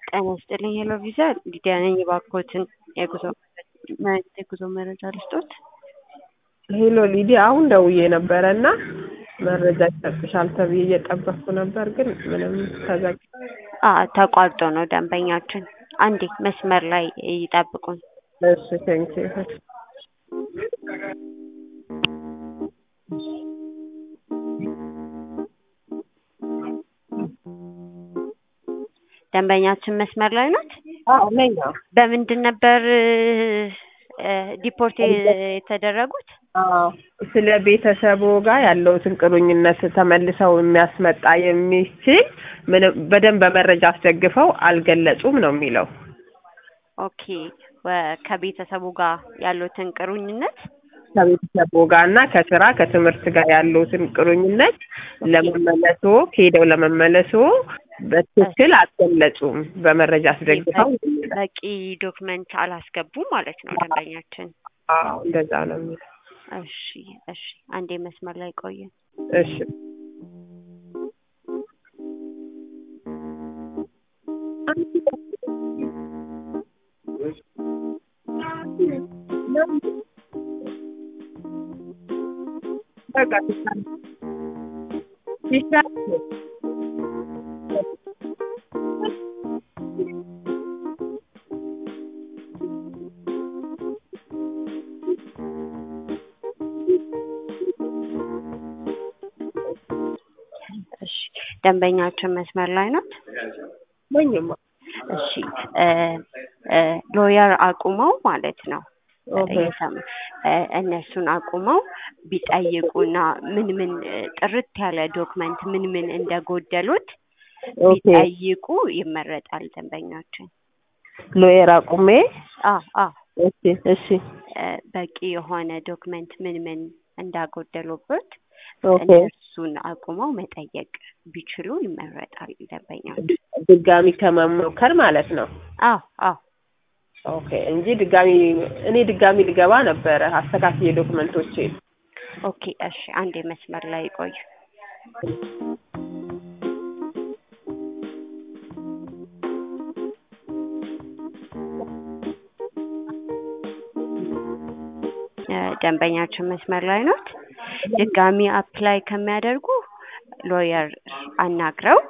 ጤና ይስጥልኝ ሄሎ ቪዛ ሊዲያ ነኝ። እባክዎትን የጉዞ የጉዞ መረጃ ልስጦት? ሄሎ ሊዲያ፣ አሁን ደውዬ ነበረ እና መረጃ ይሰጥሻል ተብዬ እየጠበቅኩ ነበር፣ ግን ምንም ተዘጋ። አ ተቋርጦ ነው ደንበኛችን። አንዴ መስመር ላይ ይጠብቁን። እሺ ቴንኪ ደንበኛችን መስመር ላይ ናት። አዎ ነኝ። በምንድን ነበር ዲፖርት የተደረጉት? አዎ ስለ ቤተሰቡ ጋር ያለውትን ቁርኝነት ተመልሰው የሚያስመጣ የሚችል ምንም በደንብ በመረጃ አስደግፈው አልገለጹም ነው የሚለው። ኦኬ ወ- ከቤተሰቡ ጋር ያሉትን ቁርኝነት ከቤተሰቡ ጋር እና ከስራ ከትምህርት ጋር ያለውትን ቁርኝነት ለመመለሶ ሄደው ለመመለሶ በትክክል አልገለጹም። በመረጃ አስደግፈው በቂ ዶክመንት አላስገቡም ማለት ነው ደንበኛችን። አዎ እንደዛ ነው የሚለው። እሺ እሺ፣ አንዴ መስመር ላይ ቆየ። እሺ በቃ ይሻላል። እሺ ደንበኛችን መስመር ላይ ናት። ነኝማ። እሺ እ እ ሎየር አቁመው ማለት ነው ኦኬ እየሰማ- እ እነሱን አቁመው ቢጠይቁና ምን ምን እ ጥርት ያለ ዶክመንት ምን ምን እንደጎደሉት ኦኬ ቢጠይቁ ይመረጣል ደንበኛችን። ሎየር አቁሜ አ አ እሺ እሺ እ በቂ የሆነ ዶክመንት ምን ምን እንዳጎደሉበት ኦኬ እነሱን አቁመው መጠየቅ ቢችሉ ይመረጣል ደንበኛችን። ድጋሚ ከመሞከር ማለት ነው። አዎ አዎ ኦኬ እንጂ ድጋሚ እኔ ድጋሚ ልገባ ነበረ አስተካክዬ ዶክመንቶቼ ኦኬ እሺ፣ አንዴ መስመር ላይ ቆዩ። እ ደንበኛችን መስመር ላይ ናት። ድጋሚ አፕላይ ከሚያደርጉ ሎየር አናግረው